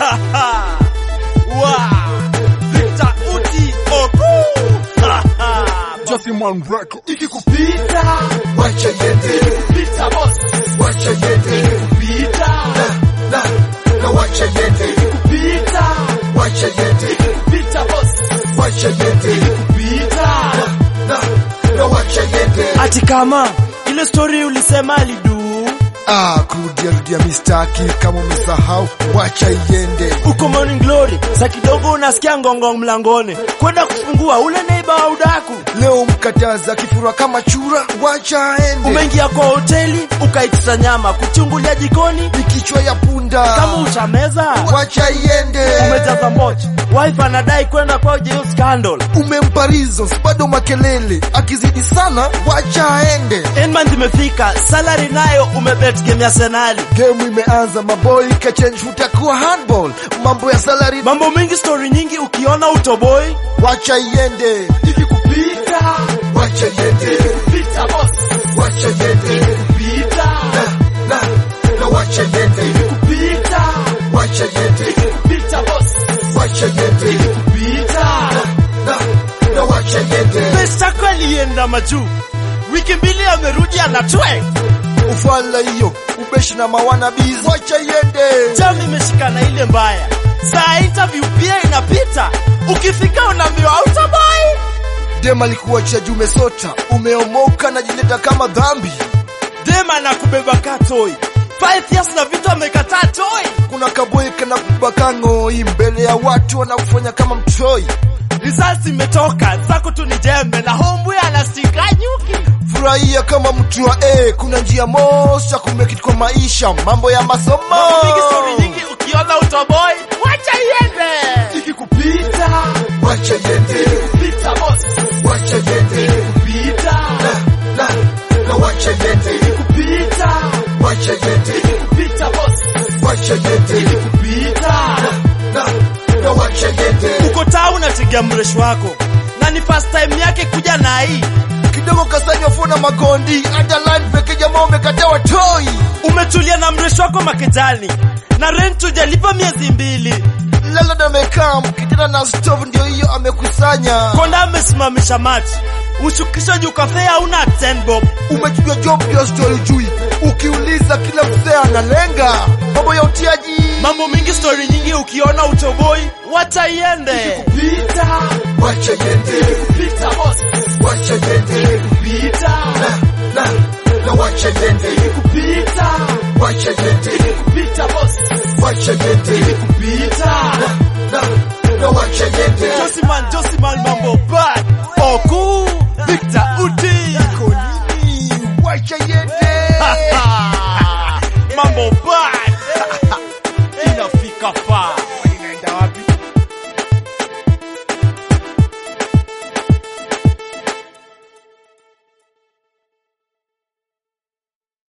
wow. Victor Uti Oku. Just in one record. Ikikupita wacha yende, pita boss. wacha yende, Pita na na wacha yende, pita wacha yende, pita boss. wacha yende, Pita na na wacha yende. ati kama ile story ulisema alidu Ah, kurudia rudia mistaki kama umesahau, wacha iende. uko Morning Glory, sa kidogo unasikia ngongong mlangoni, kwenda kufungua ule neiba wa udaku. Leo mkataza kifura kama chura, wacha aende. Umeingia kwa hoteli ukaitisha nyama kuchungulia jikoni, Ni kichwa ya punda, kama utameza wacha iende. umejaza mochi. Wife anadai kwenda kwa jail scandal. Umempa reasons, bado makelele, akizidi sana, wacha aende. End month imefika, salary nayo umebet game ya Senali. Game imeanza, maboy kachange, utakuwa handball. Mambo ya salary, Mambo mingi, story nyingi, ukiona utoboi wacha iende. ikikupita Wacha yende, pita boss, wacha yende, pita na na na wacha yende, pita wacha yende, pita boss, wacha yende, pita na na wacha yende. Pesa alienda majuu, wiki mbili amerudi anatwe Ufala hiyo, ubeshi na mawana biz, wacha iende. jam imeshikana ile mbaya. Saa interview pia inapita, ukifika unaambiwa utabai. Dem alikuwa chaji, umesota, umeomoka, najileta kama dhambi. Dema na kubeba katoi five years na vitu amekataa toi. Kuna kaboy kana kubaka ng'oi mbele ya watu, wanakufanya kama mtoi. Results imetoka zako tu ni jembe na homeboy anastika nyuki. Furahia kama mtu wa A, kuna njia moja kumekit kwa maisha, mambo ya masomo. Mambo mingi, story nyingi, ukiona utoboi wacha iende. Ikikupita Wacha yende, pita boss, wacha yende, pita na na wacha yende, pita wacha yende, pita boss, wacha yende, pita na na wacha yende. uko taa unategea mresh wako na ni first time yake kuja na hii Kidogo kasanywa funa magondi, hata line peke jamaa umekatawa toi. umetulia na mresh wako makejani na rent hujalipa miezi mbili Lala na mekam, kitana na stove ndio hiyo amekusanya. konda amesimamisha machi ushukisha juu kafe hauna 10 bob Umechujwa job ndio story jui. Ukiuliza kila mzee analenga. Mambo ya utiaji. mambo mingi story nyingi ukiona utoboi wacha iende pita Wacha yende, pita boss wacha yende, pita na na wacha yende, pita wacha yende, pita boss wacha yende, pita na na wacha yende. Josiman Josiman mambo bad Oku Victor Uti Iko nini? Wacha iende. mambo